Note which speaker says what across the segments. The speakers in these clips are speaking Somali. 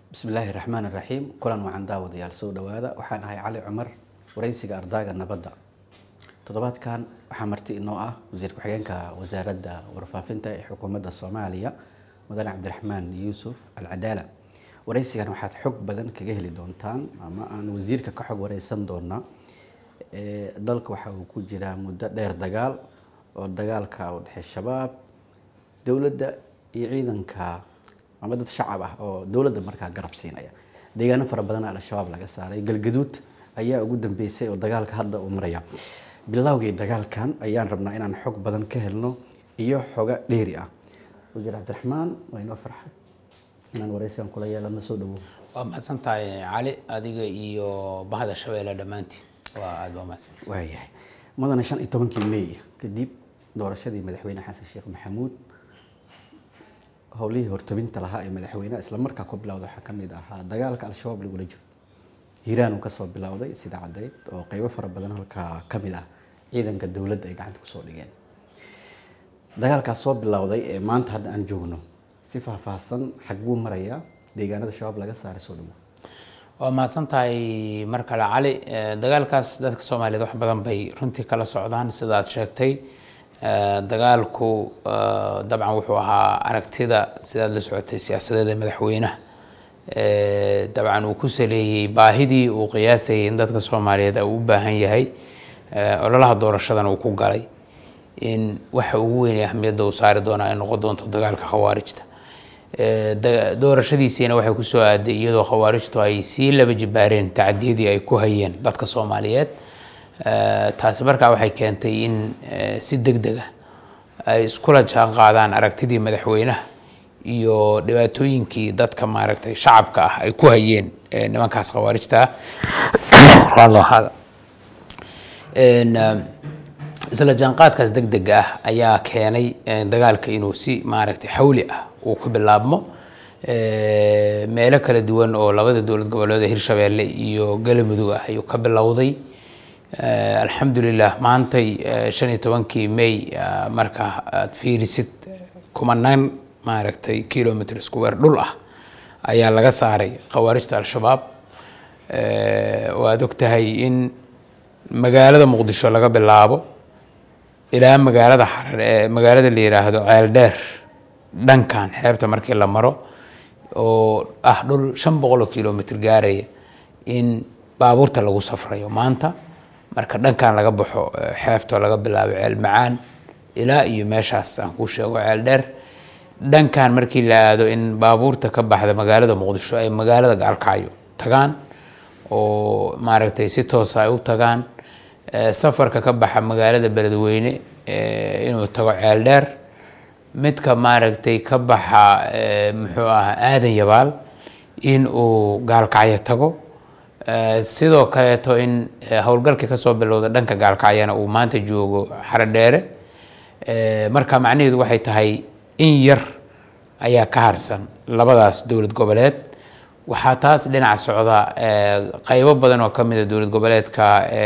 Speaker 1: bismillaahi raxmaan raxiim kulan wacan daawadayaal soo dhawaada waxaan ahay cali cumar wareysiga ardaaga nabadda toddobaadkan waxaa marti inoo ah wasiir ku-xigeenka wasaaradda warfaafinta ee xukuumadda soomaaliya mudane cabdiraxmaan yuusuf alcadaala wareysigan waxaad xog badan kaga heli doontaan ama aan wasiirka ka xog wareysan doonaa dalka waxa uu ku jiraa muddo dheer dagaal oo dagaalka u dhexey shabaab dowladda iyo ciidanka ama dad shacab ah oo dowladda markaa garab siinaya deegaano fara badan al-shabaab laga saaray galgaduud ayaa ugu dambeysay oo dagaalka hadda uu maraya bilowgii dagaalkan ayaan rabnaa inaan xog badan ka helno iyo xoga dheeri ah wasiir cabdiraxmaan waa inoo farxad inaan wareysigan kula yeelano soo dhawow
Speaker 2: waa mahadsan tahay cali adiga iyo bahda shabeelle dhammaantiin waa aada waa mahadsan
Speaker 1: waayahay mudane shan iyo tobankii may kadib doorashadii madaxweyne xasan sheekh maxamuud howlihii hortabinta lahaa ee madaxweyneha isla markaa ku bilowda waxaa ka mid ahaa dagaalka al-shabaab lagula jiro hiiraan uu kasoo bilowday sida caddeyd oo qeybo fara badan halkaa ka mid ah ciidanka dowladda ay gacanta kusoo dhigeen dagaalkaas soo bilowday ee maanta hadda aan joogno si faahfaahsan xag buu marayaa deegaanada shabaab laga saaray soo dhawo
Speaker 2: waa mahadsan tahay mar kale cali dagaalkaas dadka soomaaliyeed wax badan bay runtii kala socdaan sidaad sheegtay dagaalku dabcan wuxuu ahaa aragtida sidaad la socotay siyaasadeed ee madaxweynaha dabcan uu ku saleeyey baahidii uu qiyaasayay in dadka soomaaliyeed uu u baahan yahay ololaha doorashadan uu ku galay in waxa ugu weyn ee ahmiyadda uu saari doonaa ay noqon doonto dagaalka khawaarijta doorashadiisiina waxay kusoo aaday iyadoo khawaarijtu ay sii laba jibaareen tacadiyadii ay ku hayeen dadka soomaaliyeed taasi markaa waxay keentay in si deg deg ah ay iskula jaan qaadaan aragtidii madaxweynaha iyo dhibaatooyinkii dadka maaragtay shacabka ah ay ku hayeen nimankaas khawaarijta ah isla jaanqaadkaas deg dega ah ayaa keenay dagaalka inuu si maaragtay xawli ah uu ku bilaabmo meelo kala duwan oo labada dowlad goboleed ee hirshabeelle iyo galamudug ah ayuu ka bilowday alxamdulilah maantay shan iyo tobankii may marka aad fiirisid kumanaan maaragtay kilomitr square dhul ah ayaa laga saaray khawaarijta al-shabaab oo aada og tahay in magaalada muqdisho laga bilaabo ilaa magaalada xarar ee magaalada la yiraahdo ceeldheer dhankan xeebta markii la maro oo ah dhul shan boqol oo kilomitr gaaraya in baabuurta lagu safrayo maanta marka dhankan laga baxo xeebtoo laga bilaabo ceel macaan ilaa iyo meeshaas aan kuu sheego ceel dheer dhankan markii la aado in baabuurta ka baxda magaalada muqdisho ay magaalada gaalkacyo tagaan oo maaragtay si toosa ay u tagaan safarka ka baxa magaalada beledweyne inuu tago ceel dheer midka maaragtay ka baxa muxuu ahaa aadan yabaal in uu gaalkacyo tago sidoo kaleeto in howlgalkii kasoo bilowda dhanka gaalkacyana uu maanta joogo xarodheere marka macnaheedu waxay tahay in yar ayaa ka harsan labadaas dowlad goboleed waxaa taas dhinac socda qeybo badan oo kamid a dowlad goboleedka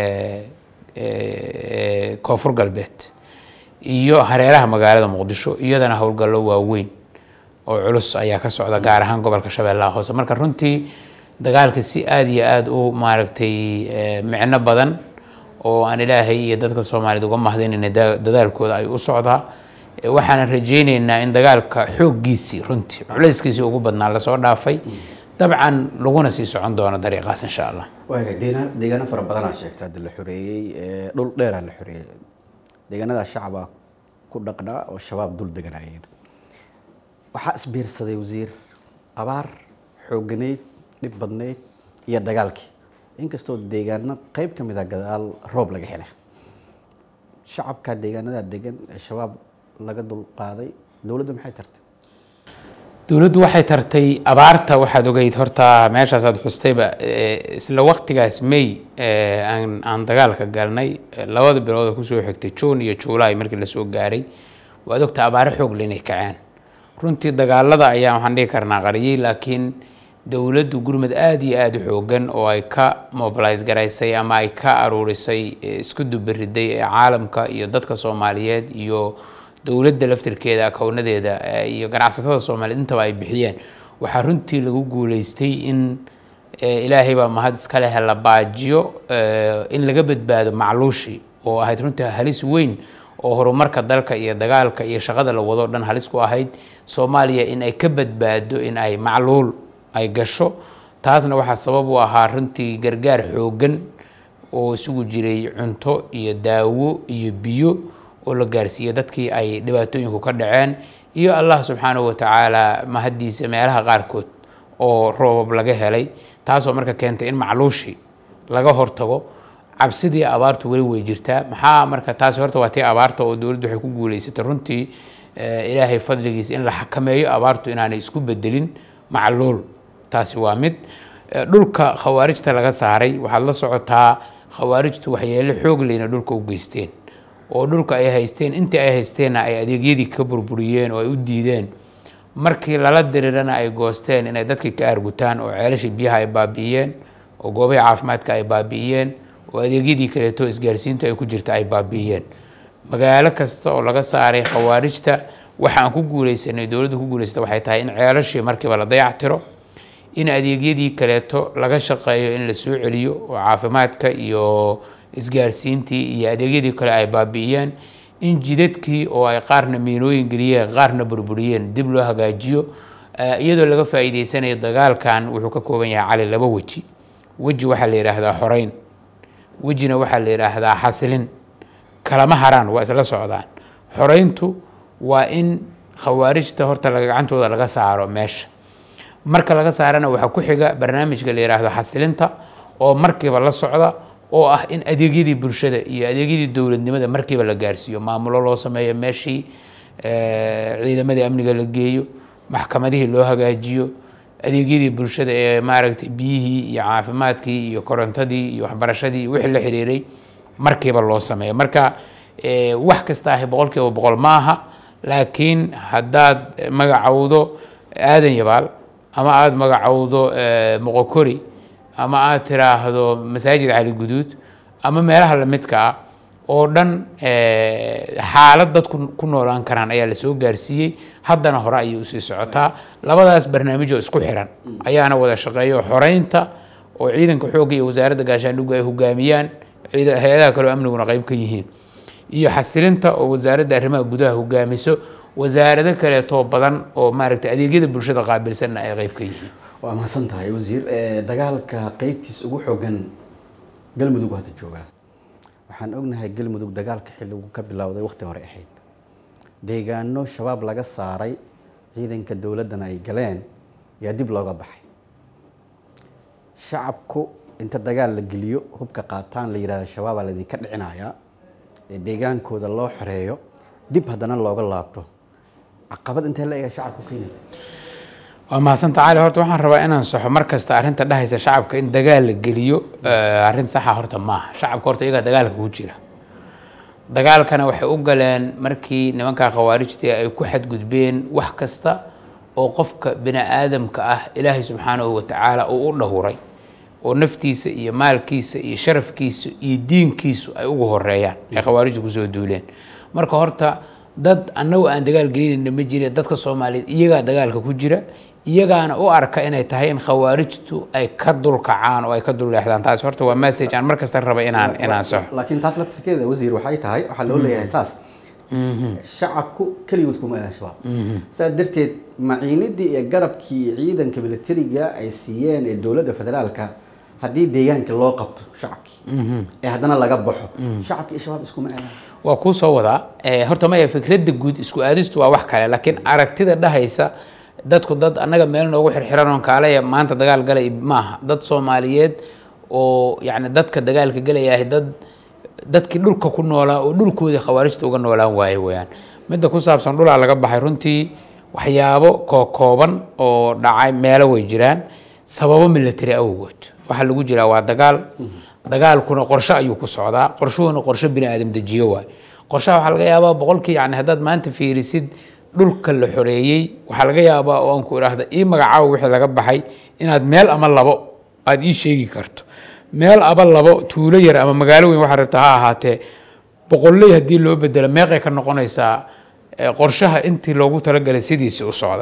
Speaker 2: koonfur galbeed iyo hareeraha magaalada muqdisho iyadana howlgallo waaweyn oo culus ayaa ka socda gaar ahaan gobolka shabeellaha hoose marka runtii dagaalka si aada iyo aada u maaragtay micno badan oo aan ilaahay iyo dadka soomaaliyeed uga mahdaynayna dadaalkooda ay u socdaa waxaanan rajayneynaa in dagaalka xooggiisii runtii culayskiisii ugu badnaa lasoo dhaafay dabcan laguna sii socon doono dariiqaas insha allah
Speaker 1: waaga deegaano deegaano fara badanaa sheegta hadda la xoreeyey dhul dheeraa la xoreeyey deegaanadaas shacabaa ku dhaqnaa oo shabaab dul deganaayeen waxaa isbiirsaday wasiir abaar xooganeyd dhib badneyd iyo dagaalkii inkastoo deegaano qeyb ka mid a gadaal roob laga helay shacabka deegaanada degan ee shabaab laga dulqaaday dowladdu maxay tartay
Speaker 2: dowladdu waxay tartay abaarta waxaad ogeyd horta meeshaasaad xustayba isla waqtigaas may aan aan dagaalka galnay labada bilood oo kusoo xigtay juun iyo juulaay markii lasoo gaaray waad ogta abaaro xoog le inay kaceen runtii dagaalada ayaa waxaan dhihi karnaa qariyey laakiin dowladdu gurmad aada iyo aada u xoogan oo ay ka mobilise garaysay ama ay ka aruurisay isku dubariday ee caalamka iyo dadka soomaaliyeed iyo dowladda laftirkeeda akownadeeda iyo ganacsatada soomaaliyeed intaba ay bixiyeen waxaa runtii lagu guuleystay in ilaahay baa mahad iska leh la baajiyo in laga badbaado macluushii oo ahayd runtii halis weyn oo horumarka dalka iyo dagaalka iyo shaqada la wado dhan halis ku ahayd soomaaliya in ay ka badbaado in ay macluul ay gasho taasna waxaa sabab u ahaa runtii gargaar xooggan oo isugu jiray cunto iyo daawo iyo biyo oo la gaarsiiyey dadkii ay dhibaatooyinku ka dhaceen iyo allah subxaanahu watacaala mahaddiisa meelaha qaarkood oo roobab laga helay taasoo marka keentay in macluushii laga hortago cabsidii abaartu weli way jirtaa maxaa marka taasi horta waa tii abaarta oo dowladdu waxay ku guuleysatay runtii ilaahay fadligiisa in la xakameeyo abaartu inaanay isku bedelin macluul taasi waa mid dhulka khawaarijta laga saaray waxaad la socotaa khawaarijtu waxyeelo xoog leyna dhulka u geysteen oo dhulka ay haysteen intii ay haysteenna ay adeegyadii ka burburiyeen oo ay u diideen markii lala dirirana ay goosteen inay dadkii ka aargutaan oo ceelashii biyaha ay baabi'iyeen oo goobihii caafimaadka ay baabi'iyeen oo adeegyadii kaleeto isgaarsiintu ay ku jirta ay baabi'iyeen magaalo kasta oo laga saaray khawaarijta waxaan ku guuleysanay dowladdu ku guuleysata waxay tahay in ceelashii markiiba la dayactiro in adeegyadii kaleeto laga shaqeeyo in la soo celiyo oo caafimaadka iyo isgaarsiintii iyo adeegyadii kale ay baabi'iyeen in jidadkii oo ay qaarna miinooyin geliyeen qaarna burburiyeen dib loo hagaajiyo iyadoo laga faa'iideysanayo dagaalkan wuxuu ka kooban yahay cali laba weji weji waxaa la yidhaahdaa xoreyn wejina waxaa la yidhaahdaa xasilin kalama haraan waa isla socdaan xoreyntu waa in khawaarijta horta gacantooda laga saaro meesha marka laga saarana waxaa ku xiga barnaamijka la yidhaahdo xasilinta oo markiiba la socda oo ah in adeegyadii bulshada iyo adeegyadii dowladnimada markiiba la gaarsiiyo maamulo loo sameeyo meeshii ciidamadii amniga la geeyo maxkamadihii loo hagaajiyo adeegyadii bulshada ee maaragtay biyihii iyo caafimaadkii iyo korontadii iyo waxbarashadii wixii la xiriiray markiiba loo sameeyo marka wax kasta ahi boqol kiiba boqol maaha laakiin haddaad magacowdo aadan yabaal ama aada magacowdo moqokori ama aada tiraahdo masaajid cali guduud ama meelaha lamidka ah oo dhan xaalad dadku ku noolaan karaan ayaa lasoo gaarsiiyey haddana hore ayay usii socotaa labadaas barnaamijoo isku xiran ayaana wada shaqeeyo xoreynta oo ciidanka xoogga iyo wasaaradda gaashaandhiggu ay hogaamiyaan hay-adaha kaleo amniguna qeyb ka yihiin iyo xasilinta oo wasaaradda arrimaha gudaha hogaamiso wasaarado kaleetoo badan oo maaragtay adeegyada bulshada qaabilsanna ay qeyb ka yihiin
Speaker 1: waa mahadsan tahay wasiir dagaalka qeybtiis ugu xoogan galmudug hadda joogaa waxaan ognahay galmudug dagaalka xilligu ka bilowday waqti hore ahayd deegaano shabaab laga saaray ciidanka dowladdana ay galeen yaa dib looga baxay shacabku inta dagaal la geliyo hubka qaataan la yidhahda shabaabaa laydinka dhicinayaa ee deegaankooda loo xoreeyo dib haddana looga laabto caqabad intee la ega shacabku keenaya
Speaker 2: waa mahadsanta cali horta waxaan rabaa inaan saxo mar kasta arrinta dhahaysa shacabka in dagaal la geliyo arrin saxa horta maaha shacabka horta iyagaa dagaalka ku jira dagaalkana waxay u galeen markii nimanka khawaarijta ay ku xadgudbeen wax kasta oo qofka bini aadamka ah ilaahay subxaanahu watacaala uu u dhowray oo naftiisa iyo maalkiisa iyo sharafkiisa iyo diinkiisu ay ugu horeeyaan ay khawaarijtu kusoo duuleen marka horta dad annagu aan dagaal gelinayna ma jire dadka soomaaliyeed iyagaa dagaalka ku jira iyagaana u arka inay tahay in khawaarijtu ay ka dulkacaan oo ay ka dulleexdaan taasi horta waa message aan markasta raba inaan inaan saxo
Speaker 1: laakiin taas laftirkeeda wasiir waxay tahay waxaa loo leeyahay saas shacabku keligood kuma adan shabaab saas darteed maciinidii iyo garabkii ciidanka militariga ay siiyeen ee dowladda federaalka haddii deegaanka loo qabto shacabkii ee haddana laga baxo shacabki iyo shabaab iskuma aadaan
Speaker 2: waa kuu soo wadaa horta maya fikradda guud isku aadistu waa wax kale laakiin aragtida dhahaysa dadku dad annaga meel noogu xirxiran oon kaalaya maanta dagaal galay maaha dad soomaaliyeed oo yacni dadka dagaalka galayahay dad dadkii dhulka ku noolaa oo dhulkoodii khawaarijta uga noolaan waaye weyaan midda ku saabsan dhulaa laga baxay runtii waxyaabo kookooban oo dhacay meelo way jiraan sababo military awgood waxaa lagu jiraa waa dagaal dagaalkuna qorshe ayuu ku socdaa qorshuhuna qorshe bini aadam dejiyo waay qorshaha waxaa laga yaabaa boqolkii yani haddaad maanta fiirisid dhulka la xoreeyey waxaa laga yaabaa oo aan ku idhaahda ii magacaawo wixii laga baxay inaad meel ama labo aada ii sheegi karto meel aba labo tuulo yar ama magaalo weyn waxaa rabta ha ahaatee boqolley haddii loo bedelo meeqay ka noqonaysaa qorshaha intii loogu talagalay sidiisii u socday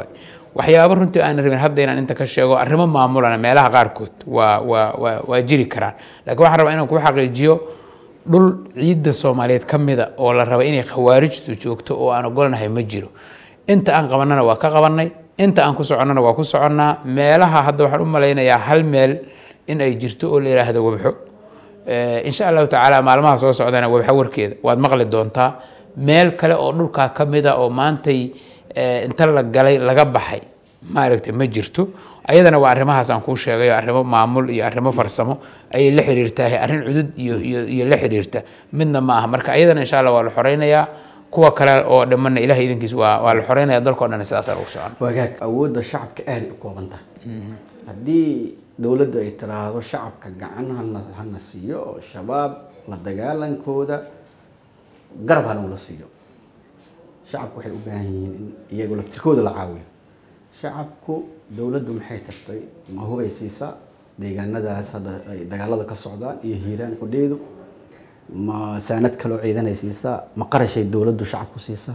Speaker 2: waxyaabo runtii aan rabin hadda inaan inta ka sheego arrimo maamulana meelaha qaarkood waa waa waa waa jiri karaan laakiin waxaan rabaa inaan ku xaqiijiyo dhul ciidda soomaaliyeed ka mida oo la raba inay khawaarijtu joogto oo aan ogolnahay ma jiro inta aan qabanana waa ka qabanay inta aan ku soconnana waa ku soconnaa meelaha hadda waxaan u malaynayaa hal meel in ay jirto oo la yidhaahdo wabxo insha allahu tacaala maalmaha soo socdana wabxo warkeeda waad maqli doontaa meel kale oo dhulkaa ka mida oo maantay inta la galay laga baxay maaragtay ma jirto ayadana waa arrimahaas aan kuu sheegayo arrimo maamul iyo arrimo farsamo ayay la xiriirtahay arrin cudud iyo iyo iyo la xiriirta midna ma aha marka ayadana insha allah waa la xoreynayaa kuwa kale oo dhamana ilahay idinkiis waa waa la xoreynaya dalkao dhan sidaasa lagu socon
Speaker 1: wagaag awoodda shacabka aada u kooban tahay haddii dowladda ay tiraahdo shacabka gacan hana hana siiyo oo shabaab la dagaalankooda garab hana ula siiyo shacabku waxay u baahan yihiin in iyagu laftirkooda la caawiyo shacabku dowladdu maxay tartay ma hubay siisaa deegaanadaas hadda ay dagaalada ka socdaan iyo hiiraan xudheedu ma saanad kaloo ciidanay siisaa ma qarashay dowladdu shacabku siisaa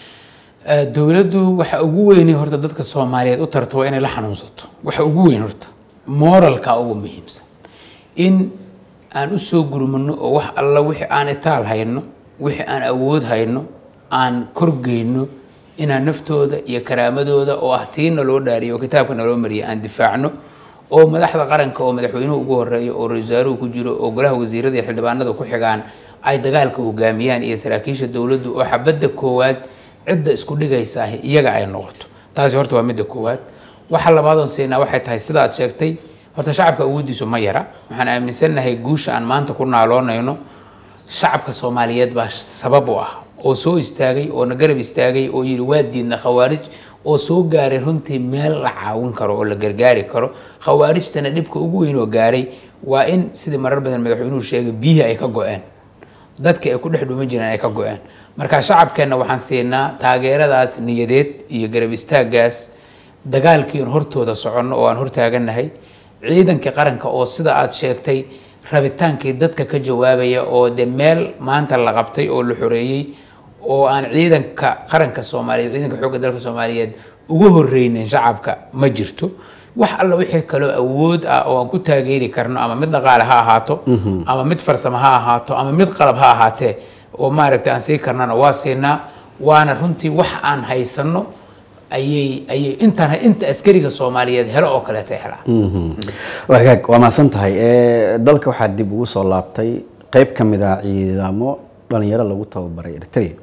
Speaker 2: dowladdu waxa ugu weyni horta dadka soomaaliyeed u tarto waa inay la xanuunsato waxa ugu weyn horta moralka ugu muhiimsan in aan u soo gurmano oo wax alla wixii aan itaal hayno wixii aan awood hayno aan korgeyno inaan naftooda iyo karaamadooda oo ah tiina loo dhaariyo oo kitaabka naloo mariya aan difaacno oo madaxda qaranka oo madaxweynuhu ugu horeeyo oo ra-isul wasaaruhu ku jiro oo golaha wasiirada iyo xildhibaanada ku xigaan ay dagaalka hogaamiyaan iyo saraakiisha dowladdu oo xabadda koowaad cidda isku dhigaysaa iyaga ay noqoto taasi horta waa midda koowaad waxa labaadoon siinaa waxay tahay sida aad sheegtay horta shacabka awooddiisu ma yara waxaan aaminsannahay guusha aan maanta ku naaloonayno shacabka soomaaliyeed baa sabab u ah oo soo istaagay oo na garab istaagay oo yidhi waa diidna khawaarij oo soo gaaray runtii meel la caawin karo oo la gargaari karo khawaarijtana dhibka ugu weyn oo gaaray waa in sidii marar badan madaxweynuhu sheegay biyihii ay ka go-een dadka ay ku dhex dhuuman jireen ay ka go-een marka shacabkeenna waxaan siinaa taageeradaas niyadeed iyo garab istaagaas dagaalkii aan hortooda soconno oo aan hortaaganahay ciidankii qaranka oo sida aad sheegtay rabitaankii dadka ka jawaabaya oo de meel maanta la qabtay oo la xoreeyey oo aan ciidanka qaranka soomaaliyeed ciidanka xoogga dalka soomaaliyeed ugu horreynin shacabka ma jirto wax alla wixii kaloo awood ah oo aan ku taageeri karno ama mid dhaqaale ha ahaato ama mid farsamo ha ahaato ama mid qalab ha ahaatee oo maaragtay aan sii karnana waa siinaa waana runtii wax aan haysano ayay ayay intaan inta askariga soomaaliyeed helo oo kaleeta helaan
Speaker 1: wagaag waa mahadsan tahay dalka waxaa dib ugu soo laabtay qeyb ka mid ah ciidamo dhalinyaro lagu tababaray eritrea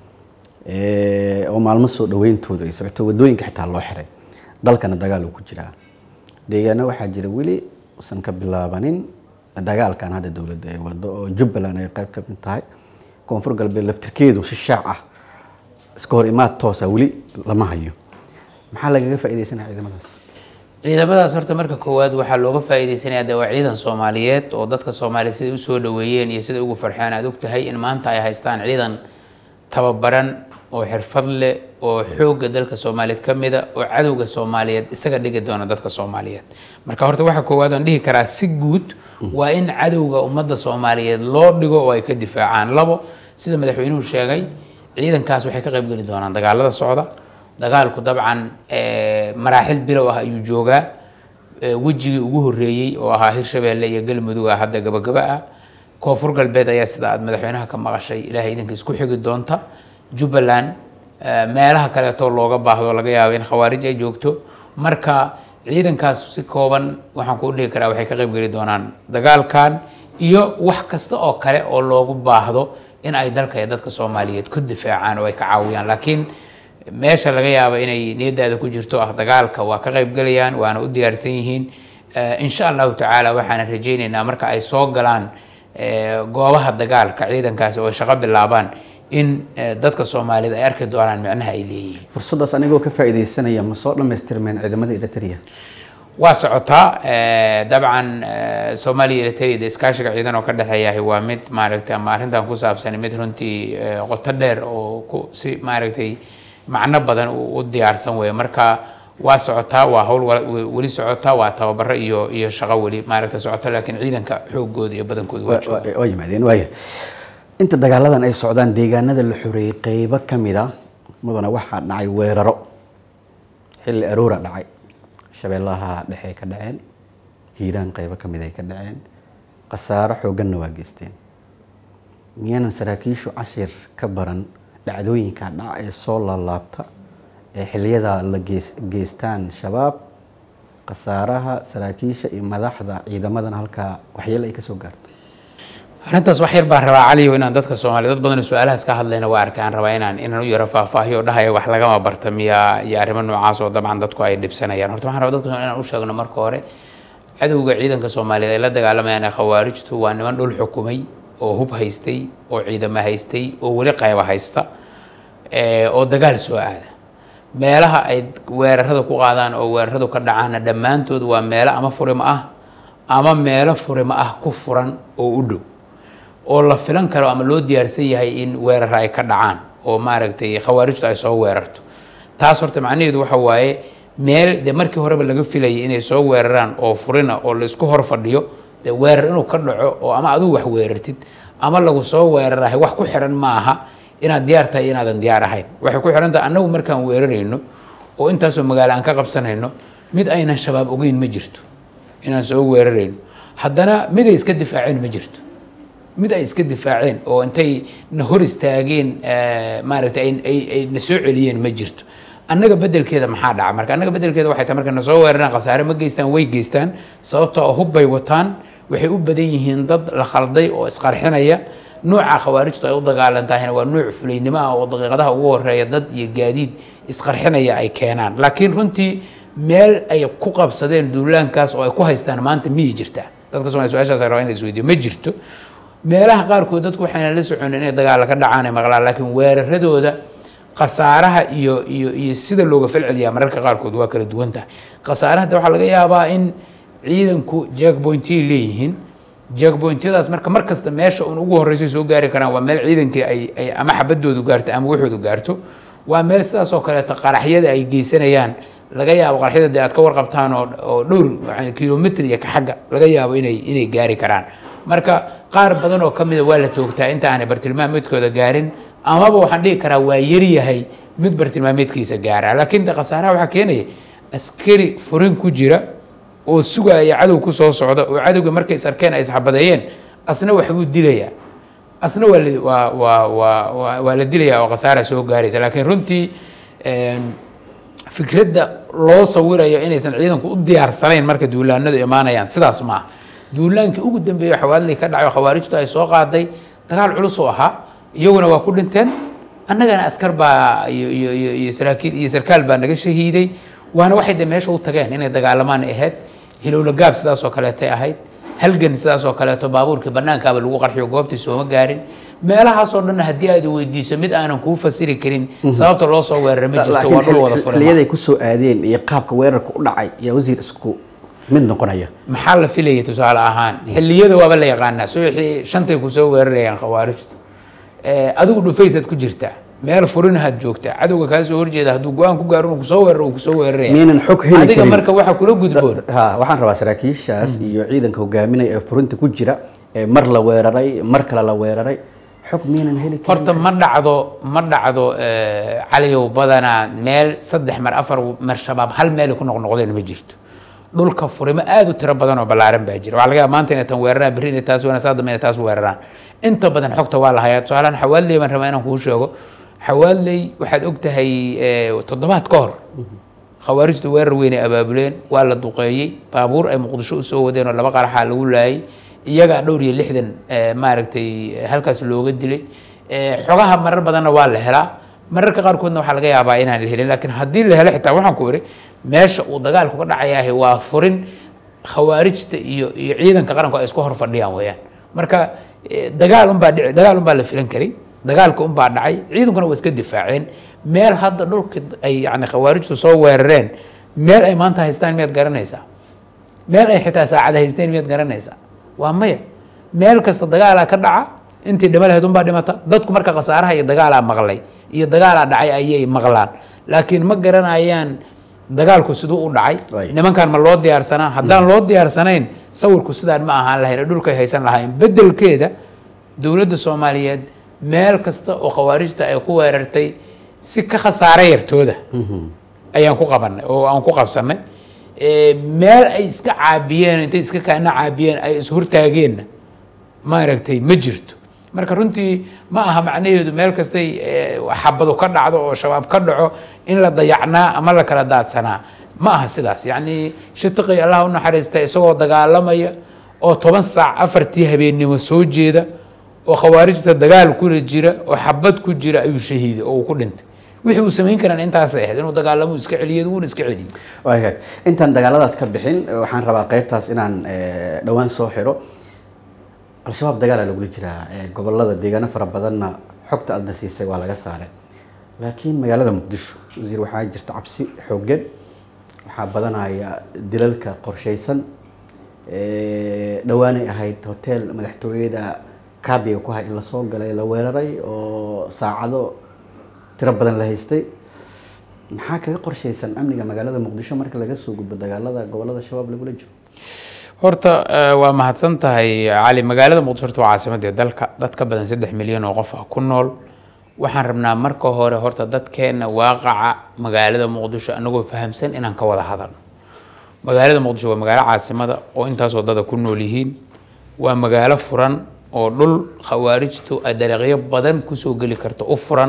Speaker 1: oo maalmo soo dhaweyntooda ay socoto wadooyinka xitaa loo xiray dalkana dagaal uu ku jiraa deegaana waxaa jira weli usan ka bilaabanin dagaalkan hadda dowladda ay wado oo jubbaland ay qeyb ka mid tahay koonfur galbeed laftirkeedu si shaac ah iska hor imaad toosa weli lama hayo maxaa lagaga faaideysanaya ciidamadaas
Speaker 2: ciidamadaas horta marka koowaad waxaa looga faa'iideysanaya de waa ciidan soomaaliyeed oo dadka soomaaliyeed siday usoo dhaweeyeen iyo siday ugu farxeen aad og tahay in maanta ay haystaan ciidan tababaran oo xirfad leh oo xoogga dalka soomaaliyeed ka mida oo cadowga soomaaliyeed isaga dhigi doona dadka soomaaliyeed marka horta waxa koowaad aan dhihi karaa si guud waa in cadowga ummadda soomaaliyeed loo dhigo oo ay ka difaacaan labo sida madaxweynuhu sheegay ciidankaas waxay ka qaybgeli doonaan dagaalada socda dagaalku dabcan maraaxil bilow ah ayuu joogaa wejigii ugu horeeyey oo ahaa hirshabeelle iyo galmudug ah hadda gabagaba ah koonfur galbeed ayaa sida aad madaxweynaha ka maqashay ilaahay idinkiis ku xigi doonta jubbaland meelaha kaleetoo looga baahdo laga yaabo in khawaarij ay joogto marka ciidankaas si kooban waxaan kuu dhihi karaa waxay ka qaybgeli doonaan dagaalkan iyo wax kasta oo kale oo loogu baahdo in ay dalka iyo dadka soomaaliyeed ku difaacaan oo ay ka caawiyaan laakiin meesha laga yaabo inay niyadaada ku jirto ah dagaalka waa ka qaybgelayaan waana u diyaarsan yihiin insha allahu tacaala waxaana rajaynaynaa marka ay soo galaan goobaha dagaalka ciidankaasi oo ay shaqo bilaabaan in dadka soomaaliyeed ay arki doonaan micnaha ay leeyihiin
Speaker 1: fursadaas anigoo ka faaideysanaya ma soo dhammaystirmeen ciidamada eritrea
Speaker 2: waa socotaa dabcan soomaaliya eritrea de iskaashiga ciidan oo ka dhexeeyahay waa mid maaragtay ama arrintan ku saabsan mid runtii qoto dheer oo ku si maaragtay macno badan u diyaarsan weeye marka waa socotaa waa hawl weli socotaa waa tababaro iyo iyo shaqo weli maaragta socoto laakiin ciidanka xoogooda iyo badankooda waa jooga
Speaker 1: waa yimaadeen waaya inta dagaaladan ay socdaan deegaanada la xoreeyey qeybo ka mid a mudana waxaa dhacay weeraro xilli aroora dhacay shabeellaha dhexe ka dhaceen hiiraan qeybo ka mid ay ka dhaceen khasaaro xoogganna waa geysteen miyaanan saraakiishu cashir ka baran dhacdooyinka dhac ee soo laalaabta ee xiliyada la gees geystaan shabaab khasaaraha saraakiisha iyo madaxda ciidamadana halkaa waxyeelo ay ka soo gaarto
Speaker 2: arrintaas wax yar baan rabaa caliyo inaan dadka soomaaliya dad badan oo su-aalahaas ka hadlayna waa arkaan rabaa inaan inaan u yaro faahfaahiyo dhahaya wax lagama barta miyaa iyo arrimo noocaas oo dabcan dadku ay dhibsanayaan horta waxaan rabaa dadka Soomaaliya inaan u sheegno marka hore cadowga ciidanka soomaaliyeed ay la dagaalamayaan ee khawaarijtu waa niman dhul xukumay oo hub haystay oo ciidamo haystay oo weli qayba haysta ee, oo dagaal soo aada meelaha ay weerarada ku qaadaan oo weeraradu ka dhacaana dhammaantood waa meelo ama furimo ah ama meelo furimo ah ku furan oo u dhow oo la filan karo ama loo diyaarsan yahay in weerar ay ka dhacaan oo maaragtay khawaarijtu ay soo weerarto taas horta macnaheedu waxa waaye meel de markii horeba laga filayay inay soo weeraraan oo furina oo laisku hor fadhiyo de weerar inuu ka dhaco oo ama adigu wax weerartid ama lagu soo weerarahay wax ku xiran ma aha inaad diyaar tahay iyo inaadan diyaar ahayn waxay ku xiran tahay annagu markaan weerarayno oo intaasoo magaalo aan ka qabsanayno mid aynan shabaab ogeyn ma jirto inaan soo weerarayno haddana mid ay iska difaaceen ma jirto mid ay iska difaaceen oo intay na hor istaageen eh, maaragtay ay- ay ay na soo celiyeen ma jirto annaga bedelkeeda maxaa dhaca marka annaga bedelkeeda waxay tahay marka na soo weeraraan khasaare ma geystaan way geystaan sababtoo ah hub bay wataan waxay u badan yihiin dad la khalday oo isqarxinaya nuuca khawaarijtu ay u dagaalantahayna waa nuuc fulaynimo ah oo daqiiqadaha ugu horeeya dad iyo gaadiid isqarxinaya ay keenaan laakiin runtii meel ay ku qabsadeen duulaankaas oo ay ku haystaan maanta miyay jirtaa dadka Soomaaliya su-aashaas ay rabaan in la isweydiiyo ma jirto meelaha qaarkood dadku waxayna la soconin inay dagaalla ka dhacaan ay maqlaan laakiin weeraradooda khasaaraha iyo iyo iyo sida looga falceliyaa mararka qaarkood waa kala duwan tahay khasaaraha de waxaa laga yaabaa in ciidanku jackpointiyay leeyihiin jackpointyadaas marka mar kasta meesha un ugu horreysay soo gaari karaan waa meel ciidankii ay ay ama xabadoodu gaarto ama waxoodu gaarto waa meel sidaas oo kaleeto qaraxyada ay geysanayaan laga yaabo qaraxyada dee aad ka warqabtaan oo oo dhowr yani kilomitr iyo ka xagga laga yaabo inay inay gaari karaan marka qaar badan oo kamida waa la toogtaa inta aanay bartilmaameedkooda gaarin amaba waxaan dhihi karaa waa yaryahay mid bartilmaameedkiisa gaara laakiin de khasaaraha waxaa keenaya askari furin ku jira oo sugaya cadow ku soo socda oo cadowga markay is arkeen ay isxabadeeyeen asna waxbuu dilayaa asna waa la- waa waa waa waa waa la dilayaa oo khasaara soo gaaraysa laakiin runtii em, fikradda loo sawirayo inaysan ciidanku u diyaarsanayn marka duulaanadu imaanayaan sidaas ma aha duulaankii ugu dambeeyey xawaadlii ka dhacay oo khawaarijtu ay soo qaaday dagaal culus oo ahaa iyaguna waa ku dhinteen annagana askar baa iyo iyo iyo iyo saraakiil iyo sarkaal baa naga shahiiday waana waxay de meesha u tageen inay dagaalamaan ay ahayd hilowla gaab sidaas oo kaleetay ahayd halgan sidaas oo kaleeto baabuurkii banaankaaba lagu qarxiyo goobtii sooma gaarin meelahaasoo dhan haddii aad weydiiso mid aanan kuu fasiri karin sababta loo soo weeraray ma jirto waa dhul wada furan
Speaker 1: xiliyaday ku soo aadeen iyo qaabka weerarka u dhacay yaa wasiir isku mid noqonaya
Speaker 2: maxaa la filayay tusaale ahaan xilliyada waaba la yaqaanaa subaxii shantay kusoo weerarayaan khawaarijtu Eh, adigu dhufaysaad ku jirtaa meel furinahaad joogtaa cadowga kaa soo horjeeda hadduu go-aan ku gaaro inuu kusoo weeraro uu kusoo weeraraya
Speaker 1: miyaynan xog heli
Speaker 2: adiga
Speaker 1: karin
Speaker 2: marka waxa kula gudboon
Speaker 1: ha waxaan rabaa saraakiishaas iyo ciidanka hogaaminaya ee furinta ku jira ee mar la weeraray mar kale la weeraray xog miyaynan heli karin
Speaker 2: horta ma dhacdo ma dhacdo eh, caliyow badanaa meel saddex mar afar mar shabaab hal meel ay ku noqnoqdeen ma jirto dhulka furimo aad u tiro badan oo ballaaran baa jira waxaa laga yaaba maanta inay tan weeraraan berri inay taas weeraraan saa dambe inay taas weeraraan inta badan xogta waa la hayaa tusaalahan xawaaley baan rabaa inaan kuu sheego xawaaley waxaad og tahay eh, toddobaad ka hor khawaarijtu weerar weynay abaabuleen waa la duqeeyey baabuur ay muqdisho usoo wadeen oo laba qaraxaa lagu laayay iyagaa dhowr iyo lixdan eh, maaragtay halkaas looga dilay Eh, xogaha marar badanna waa la helaa mararka qaarkoodna waxaa laga yaabaa inaan la helin laakiin haddii la helo xitaa waxaan ku iri meesha uu dagaalku ka dhacayahay waa furin khawaarijta iyo iyo ciidanka qaranku ay isku hor fadhiyaan weeyaan marka eh, dagaal unbaa dhici dagaal unbaa la filan karay dagaalka unbaa dhacay ciidankuna waa iska difaaceen meel hadda dhulka ay yani khawaarijtu soo weerareen meel ay maanta haystaan miyaad garanaysaa meel ay xitaa saacada haysteen miyaad garanaysaa waa maya meel kasta dagaalaa ka dhaca intii dhima lahayd unbaa dhimata dadku marka khasaaraha iyo dagaalaa maqlay iyo dagaalaa dhacay ayay maqlaan laakiin ma garanayaan dagaalku siduu u dhacay
Speaker 1: Right.
Speaker 2: nimankan ma loo diyaarsanaa haddaan loo diyaarsanayn sawirku sidaan ma ahaan lahayn ee dhulkay haysan lahayn bedelkeeda dowladda soomaaliyeed meel kasta oo khawaarijta ay ku weerartay si ka khasaare yartooda ayaan ku qabanay oo aan ku qabsanay meel ay iska caabiyeen intay iska kaana caabiyeen ay ishortaageenna maaragtay ma jirto marka runtii ma aha macnaheedu meel kastay xabadu ka dhacdo oo shabaab ka dhaco in la dayacnaa ama la kala daadsanaa ma aha sidaas yacni shatiqi allah u naxariista isagoo dagaalamaya oo toban saac afartii habeennimo soo jeeda oo khawaarijta dagaal kula jira oo xabad ku jira ayuu shahiiday oo uu ku dhintay wixii uu samayn karaan intaasay ahayd inuu dagaalamo iska celiyo wuuna iska celiyey
Speaker 1: waagaag intaan dagaaladaas ka bixin waxaan rabaa qaybtaas inaan dhowaan soo xiro al-shabaab dagaala lagula jiraa gobolada deegaano fara badanna xogta aadna siisay waa laga saaray laakiin magaalada muqdisho wasiir waxaa jirta cabsi xooggan waxaa badanaya dilalka qorshaysan dhowaanay ahayd hotel madaxtooyada kaabiga ku hay in lasoo galay la weeraray oo saacado tiro badan la haystay maxaa kaga qorshaysan amniga magaalada muqdisho marka laga soo gudbo dagaalada gobolada shabaab lagula jiro
Speaker 2: horta waa mahadsan tahay cali magaalada muqdisho horta waa caasimadii dalka dad ka badan saddex milyan oo qof ah ku nool waxaan rabnaa marka hore horta dadkeena waaqaca magaalada muqdisho anagoo fahamsan inaan ka wada hadalno magaalada muqdisho waa magaalo caasimada oo intaasoo dada ku nool yihiin waa magaalo furan oo dhul khawaarijtu ay dariiqyo badan kusoo geli karto u furan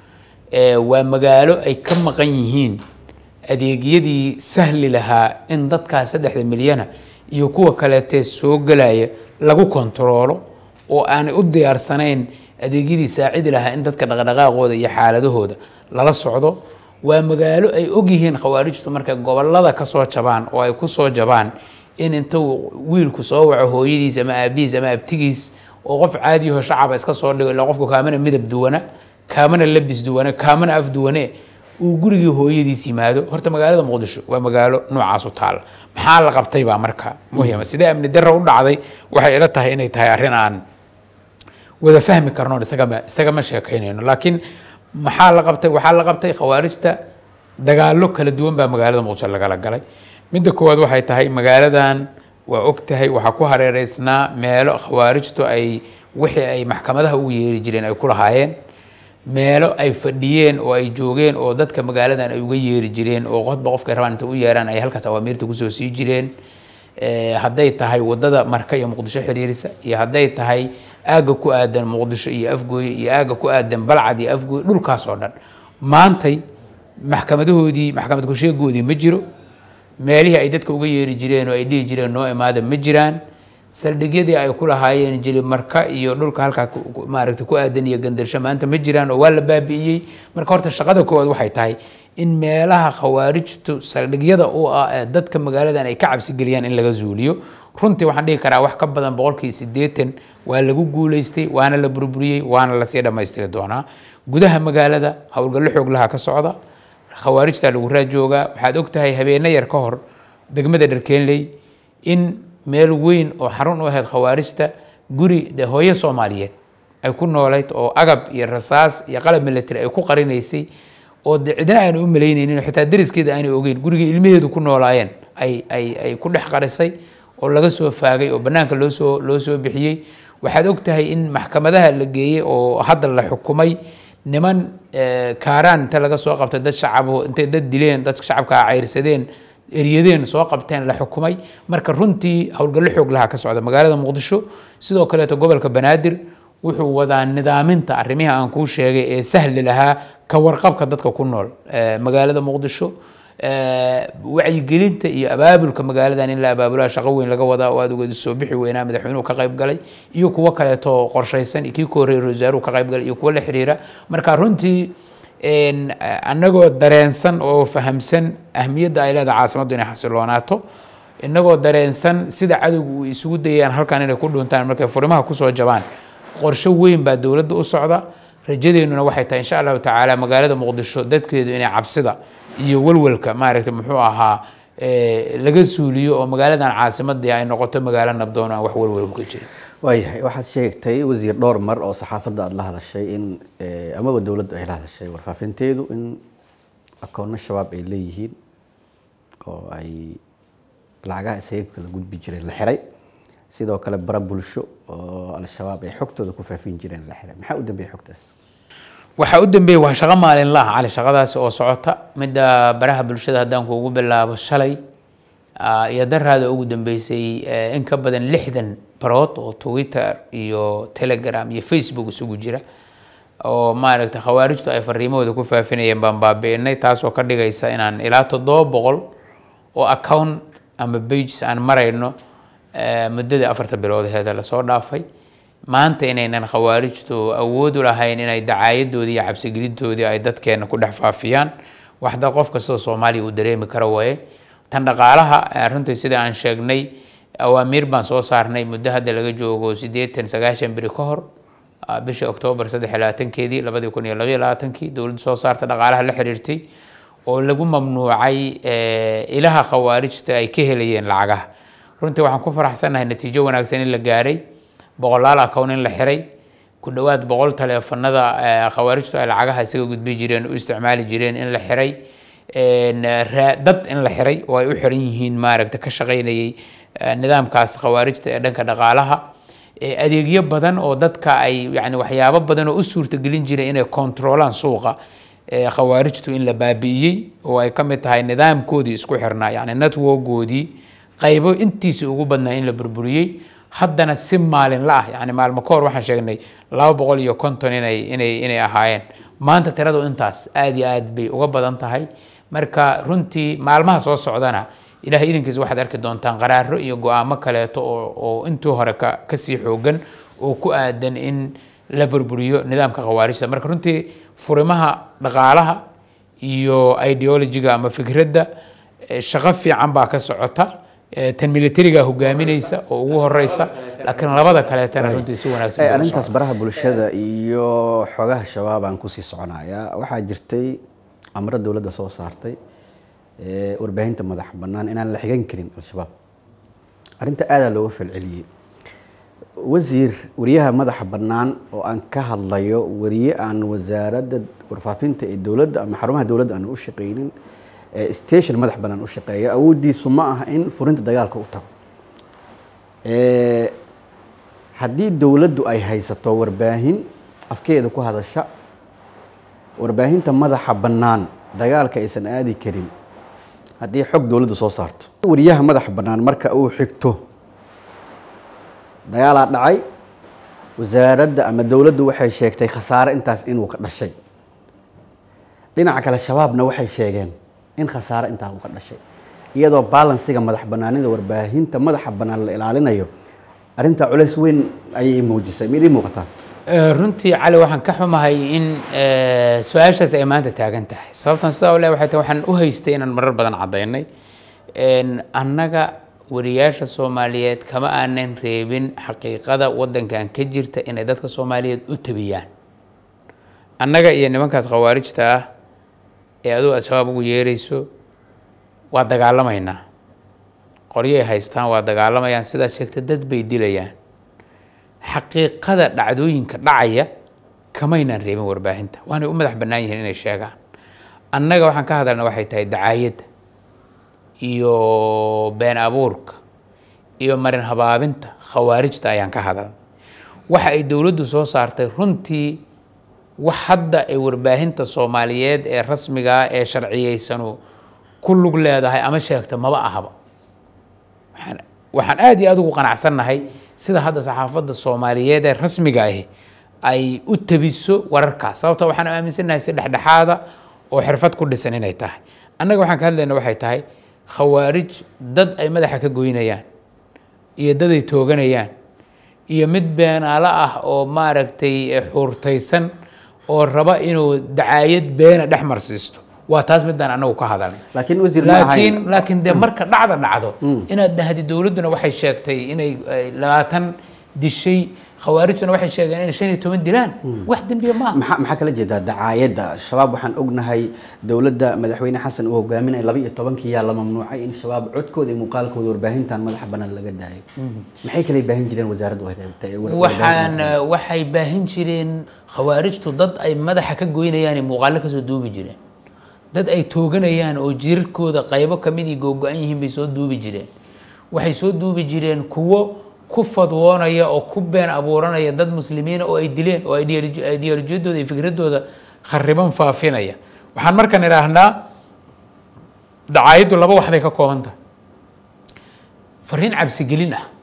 Speaker 2: waa magaalo ay ka maqan yihiin adeegyadii sahli lahaa in dadkaas saddexda milyana iyo kuwa kaleetee soo gelaya lagu kontaroolo oo aanay u diyaarsanayn adeegyadii saacidi lahaa in dadka dhaqdhaqaaqooda iyo xaaladahooda lala socdo waa magaalo ay ogyihiin khawaarijtu markay gobolada kasoo jabaan oo ay kusoo jabaan in intuu wiilku soo waco hooyadiis ama aabihiis ama abtigiis oo qof caadiyaho shacaba iska soo dhigo ila qofku kaamana midab duwana kaamana labis duwane kaamana af duwane uu gurigii hooyadiis yimaado horta magaalada muqdisho waa magaalo noocaas u taala maxaa la qabtay baa marka muhima sidee amni darra u dhacday waxay ila tahay inay tahay arrin aan wada fahmi karno isagama isagama sheekaynayno laakiin maxaa la qabtay waxaa la qabtay khawaarijta dagaallo kala duwan baa magaalada muqdisho lagala galay midda koowaad waxay tahay magaaladan waa og tahay waxaa ku hareereysnaa meelo khawaarijtu ay wixii ay maxkamadaha ugu yeeri jireen ay ku lahaayeen meelo ay fadhiyeen oo ay joogeen oo dadka magaaladan ay uga yeeri jireen oo qodba qofkay rabaan inta u yeeraan ay halkaas awaamiirta kusoo sii jireen hadday tahay wadada marka iyo muqdisho xiriirisa iyo hadday tahay aagga ku aadan muqdisho iyo afgooye iyo aagga ku aadan balcad iyo afgooye dhulkaas oo dhan maantay maxkamadahoodii maxkamad kusheegoodii ma jiro meelihii ay dadka uga yeeri jireen oo ay dhihi jireen noo imaada ma jiraan saldhigyadii ay ku lahaayeen jili marka iyo dhulka halkaa maaragta ku aadan iyo gandarsho maanta ma jiraan oo waa la baabi'iyey marka horta shaqada koowaad waxay tahay in meelaha khawaarijtu saldhigyada u ah ee dadka magaaladan ay ka cabsi geliyaan in laga zuuliyo runtii waxaan dhihi karaa wax ka badan boqolkii siddeetan waa lagu guuleystay waana la burburiyey waana lasii dhammaystiri doonaa gudaha magaalada howlgallo xoog laha ka socda khawaarijta lagu raajoogaa waxaad og tahay habeeno yar ka hor degmada dharkeenley in meel weyn oo xarun u ahayd khawaarijta guri de hooyo soomaaliyeed ay ku noolayd oo agab iyo rasaas iyo qalab military ay ku qarinaysay oo de cidna aana u malaynaynin xitaa dariskeeda aanay ogeyn gurigii ilmaheedu ku noolaayeen ay ay ay ku dhex qarisay oo laga soo faagay oo bannaanka loo soo loo soo bixiyey waxaad og tahay in maxkamadaha la geeyey oo hadda la xukumay niman kaaraan inta laga soo qabtay dad shacabo intay dad dileen dadka shacabka cayrsadeen eryadeen soo qabteen la xukumay marka runtii howlgallo xoog lahaa ka socda magaalada muqdisho sidoo kaleeto gobolka banaadir wuxuu wadaa nidaaminta arrimihii aan kuu sheegay ee sahli lahaa ka warqabka dadka ku nool magaalada muqdisho wacyigelinta iyo abaabulka magaaladan in la abaabulaha shaqo weyn laga wadaa oo aad ugeedi soo bixi weynaa madaxweynuhu ka qayb galay iyo kuwo kaleeto qorshaysan kii ka horreeyay wasaaruhu ka qayb galay iyo kuwo la xiriira marka runtii annagoo dareensan oo fahamsan ahmiyadda ay leedahay caasimaddu inay xasiloonaato innagoo dareensan sida cadowga uu isugu dayayaan halkan inay ku dhuntaan markay furimaha kusoo jabaan qorsho weyn baa dowladda u socda rajadeennuna waxay tahay insha allahu tacaala magaalada muqdisho dadkeedu inay cabsida iyo walwalka maaragtay muxuu ahaa laga suuliyo oo magaaladan caasimadii ay noqoto magaalo nabdoon aan wax walwal ka jirin
Speaker 1: waayahay waxaad sheegtay wasiir dhowr mar oo saxaafadda aada la hadashay in amaba dowladdu ay la hadashay warfaafinteedu in akoonno shabaab ay leeyihiin oo ay lacagaha isaga kala gudbi jireen la xiray sidoo kale bara bulsho oo al-shabaab ay xogtooda ku faafin jireen la xiray maxaa u dambeeyay xogtaas
Speaker 2: waxaa u dambeeyey waa shaqo maalinla ah cali shaqadaasi oo socota midda baraha bulshada haddaan kuugu bilaabo shalay ah, iyo daraada ugu dambeysay eh, in ka badan lixdan barood oo twitter iyo telegram iyo facebook isugu jira oo maaragtay khawaarijtu ay fariimahooda ku faafinayeen baan baabi'inay taasoo ka dhigaysa inaan ilaa toddoba boqol oo account ama pages aan marayno eh, muddadii afarta bilood heeda lasoo dhaafay maanta inaynan khawaarijtu awood u lahayn inay dacaayadoodii iyo cabsigelintoodii ay dadkeena ku dhex faafiyaan waxda qof kastoo soomaaliya uu dareemi karo waaye tan dhaqaalaha eh, runtii sida aan sheegnay awaamiir baan soo saarnay muddo hadda laga joogo siddeetan sagaashan beri ka hor ah, bishii oktoobar saddex iyo labaatankeedii labadii kun iyo labaiyo labaatankii dowladdu soo saarta dhaqaalaha la xiriirtay oo lagu mamnuucay eh, ilaha khawaarijta ay ka helayeen lacagaha runtii waxaan ku faraxsanahay natiijo wanaagsan in la gaaray boqolaal account in la xiray ku dhowaad boqol taleefanada eh, khawaarijtu ay lacagaha isaga gudbi jireen u isticmaali jireen in la xiray En, eh, raa- dad in la xiray oo ay u xiran yihiin maaragta ka shaqaynayay eh, nidaamkaas khawaarijta ee dhanka dhaqaalaha Eh, adeegyo badan oo dadka ay yani waxyaabo badan oo u suurtagelin jiray inay kontroolaan suuqa eh, khawaarijtu in la baabi'iyey oo ay ka mid tahay nidaamkoodii isku xirnaa yani networkoodii qaybo intiisa ugu badnaa in la burburiyey haddana si maalinla ah yani maalmo ka hor waxaan sheegnay laba boqol iyo konton inay inay inay ahaayeen maanta tiradu intaas aad iyo aad bay uga badan tahay marka runtii maalmaha soo socdana ilahay idinkiisa waxaad arki doontaan qaraaro iyo go-aamo kaleeto oo oo intii hore ka kasii xoogan oo ku aadan in la burburiyo nidaamka khawaarijta marka runtii furimaha dhaqaalaha iyo ideologiga ama fikradda eh, shaqo fiican baa ka socota Eh, tan militariga hogaaminaysa oo ugu horeysa laakiin labada kaleetana runtii si wanaagsan
Speaker 1: Ay,
Speaker 2: bay u
Speaker 1: arrintaas
Speaker 2: socotaa.
Speaker 1: baraha bulshada iyo xogaha shabaab aan kusii soconayaa waxaa jirtay amro dowladda soo saartay ee warbaahinta madax bannaan inaan la xigan karin al-shabaab arrinta aadaa looga falceliyey wasiir wariyaha madaxa bannaan oo aan ka hadlayo wariye aan wasaaradda warfaafinta ee dowladda ama xarumaha dowladda aan u shaqaynin ee station madax bannaan u shaqeeya awooddiisu ma aha in furinta dagaalka u tago Ee, haddii dowladdu ay haysato warbaahin afkeeda ku hadasha warbaahinta madaxa bannaan dagaalka aysan aadi karin haddii xog dowladdu soo saarto wariyaha madaxa bannaan marka uu xigto dagaalaa dhacay wasaaradda ama dowladdu waxay sheegtay khasaare intaas inuu ka dhashay dhinaca kale shabaabna waxay sheegeen in khasaare intaa uu ka dhashay iyadoo baalansiga madax bannaanida warbaahinta madaxa bannaan la ilaalinayo arrintaa culays weyn ayay muujisay mid ii muuqataa
Speaker 2: Eh, runtii cali waxaan ka xumahay in eh, su-aashaas ay maanta taagan tahay sababtan sidaa ule waxay tahay waxaan u haystay inaan marar badan caddaynay En, annaga wariyaasha soomaaliyeed kama aanan reebin xaqiiqada wadankan ka jirta inay dadka soomaaliyeed u tabiyaan annaga iyo nimankaas khawaarijta ah ee aduu al-shabaab ugu yeerayso waa dagaalamaynaa qoryay haystaan waa dagaalamayaan sidaa sheegta dad bay dilayaan xaqiiqada dhacdooyinka dhacaya kamaynaan reebin warbaahinta waanay u madax bannaan yihiin inay sheegaan annaga waxaan ka hadalna waxay tahay dacaayadda iyo been abuurka iyo marin habaabinta khawaarijta ayaan ka hadalnay waxa ay dowladdu soo saartay runtii wax hadda ay warbaahinta soomaaliyeed ee rasmiga ah ee sharciyeysanu ku lug leedahay ama sheegta maba ahaba waxaan waxaan aad iyo aad ugu qanacsannahay sida hadda saxaafadda soomaaliyeed ee rasmiga ahi ay u tabiso wararkaas sababta waxaan aaminsannahay si dhexdhexaada oo xirfad ku dhisan inay tahay annaga waxaan ka hadlayna waxay tahay khawaarij dad ay madaxa ka goynayaan iyo dad ay tooganayaan iyo mid beenaalo ah oo maaragtay eh, xuurtaysan oo raba inuu dacaayad beena dhex marsiisto waa taas midaan anagu ka hadalna
Speaker 1: laakiin wasiir ma
Speaker 2: laakiin
Speaker 1: ahayn
Speaker 2: laakiin dee marka dhacda dhacdo inaad dhahdi dowladduna waxay sheegtay inay ay labaatan dishay khawaarijtuna waxay sheegeen inay shan iyo toban dilaan wax dembiya maaha
Speaker 1: maxaa maxaa kala jeedaa dacaayadda shabaab waxaan ognahay dowladda madaxweyne xasan uu hogaaminaya laba iyo tobankii yaa la mamnuucay in shabaab codkooda iyo muuqaalkooda warbaahintan madaxa bannaan laga daayo maxay kala baahin jireen wasaaraddu ay reebtay war-
Speaker 2: waxaan eh, waxay baahin jireen khawaarijtu dad ay madaxa ka goynayaan ay muuqaalo kasoo duubi jireen dad ay tooganayaan oo jirarkooda qaybo kamidii googo-an yihiin bay soo duubi jireen waxay soo duubi jireen kuwo ku fadwoonaya oo ku been abuuranaya dad muslimiina oo ay dileen oo ideolojiyadooda iyo fikradooda khariban faafinaya waxaan markan idhaahnaa dacaayaddu laba wax bay ka kooban tahay fariin cabsigelin ah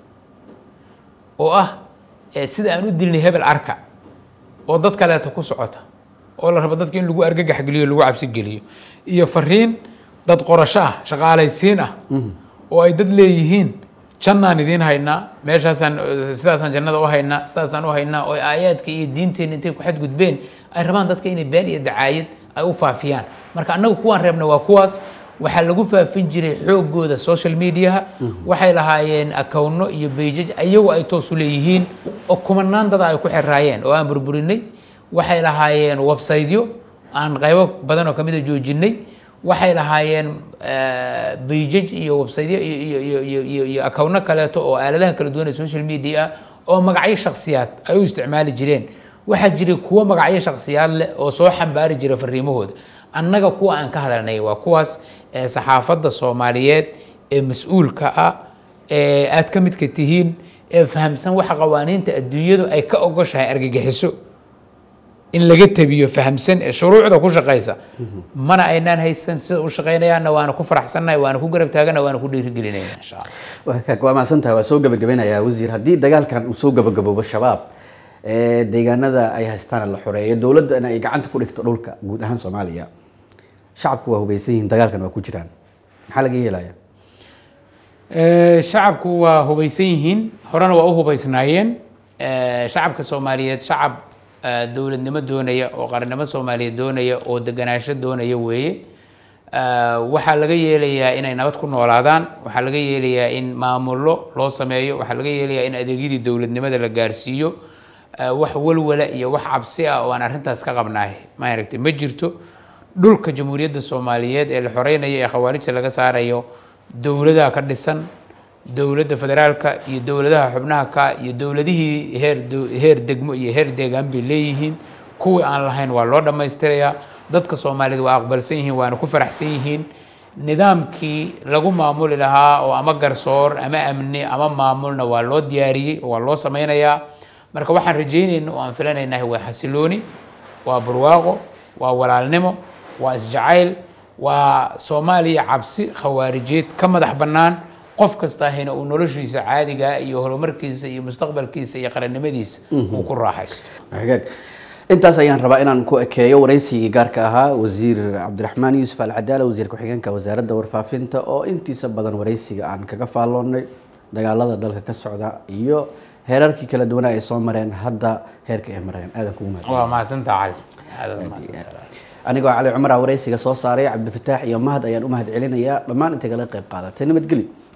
Speaker 2: oo ah sida aan u dilnay hebel arka oo dad kaleeta ku socota oo la rabo dadka in lagu argagax geliyo lagu cabsi geliyo iyo fariin dad qorasho ah shaqaalaysiin ah oo ay dad leeyihiin jannaan idiin haynaa meeshaasaan sidaasaan jannada u haynaa sidaasaan u haynaa oo aayaadka iyo diinteena intay ku xadgudbeen ay rabaan dadka inay been iyo dacaayad ay u faafiyaan marka annagu kuwaan reebna waa kuwaas waxaa lagu faafin jiray xoogooda social mediaha waxay lahaayeen akowno iyo beijaj ayagu ay toos u leeyihiin oo kumanaan dada ay ku xiraayeen oo aan burburinay waxay lahaayeen websiteyo aan qaybo badan oo kamid a joojinay waxay lahaayeen beijaj iyo websiteyo iyo akowno kaleeto oo aaladaha kala duwan ee social media ah oo magacyo shaksiyaad ay u isticmaali jireen waxaa jiray kuwo magacyo shaksiyaad leh oo soo xambaari jira fariimahooda annaga kuwa aan ka hadalnay waa kuwaas saxaafadda soomaaliyeed ee mas-uulka ah ee aad ka midka tihiin ee fahamsan waxa qawaaniinta adduunyadu ay ka ogoshahay argagixiso in laga tabiyo fahamsan ee shuruucda ku shaqaysa mana aynaan haysan sida u shaqaynayaanna waana ku faraxsannahay waana ku garab taagana waana ku dhiirigelinayna insha allah
Speaker 1: waa mahadsantahay waa soo gabagabeynayaa wasiir haddii dagaalkan uu soo gabagaboobo shabaab deegaanada ay haystaan la xoreeyo dowladdana ay gacanta ku dhigto dhulka guud ahaan soomaaliya shacabku waa hubeysan yihiin dagaalkan waa ku jiraan maxaa laga yeelaya
Speaker 2: shacabku waa hubeysan yihiin horena waa u hubeysnaayeen shacabka soomaaliyeed shacab dowladnimo doonaya oo qarannimo soomaaliyeed doonaya oo deganaansho doonaya weeye waxaa laga yeelayaa inay nabad ku noolaadaan waxaa laga yeelayaa in maamullo loo sameeyo waxaa laga yeelayaa in adeegyadii dowladnimada la gaarsiiyo wax walwala iyo wax cabsi ah oo aan arrintaas ka qabnaay maaragtay ma jirto dhulka jamhuuriyadda soomaaliyeed ee la xoreynayo ee khawaarijta laga saarayo dowladaha ka dhisan dowladda federaalka iyo dowladaha xubnaha ka iyo dowladihii heer heer degmo iyo heer deegaan bay leeyihiin kuwii aan lahayn waa loo dhammaystirayaa dadka soomaaliyeed waa aqbalsan yihiin waana ku faraxsan yihiin nidaamkii lagu maamuli lahaa oo ama garsoor ama amni ama maamulna waa loo diyaariyey waa loo sameynayaa marka waxaan rajeynayna oo aan filanaynahay waa xasilooni waa barwaaqo waa walaalnimo waa isjacayl waa soomaaliya cabsi khawaarijeed ka madax bannaan qof kasta ahina uu noloshiisa caadiga iyo horumarkiisa iyo mustaqbalkiisa iyo qarannimadiisa uu ku raaxaysto
Speaker 1: hagaag intaas ayaan rabaa inaan ku ekeeyo waraysigii gaarka ahaa wasiir cabdiraxmaan yuusuf alcadaala wasiir ku-xigeenka wasaaradda warfaafinta oo intiisa badan waraysiga aan kaga faalloonnay dagaalada dalka ka socda iyo heerarkii kala duwanaa ay soo mareen hadda heerka ay mareen aadan kugu mahad
Speaker 2: waa mahadsantaa cali aad mahadsantaa
Speaker 1: anigoo cali cumar ah waraysiga soo saaray cabdifataax iyo mahad ayaan u mahad celinayaa dhammaan intay kala qayb qaadatay nabadgelyo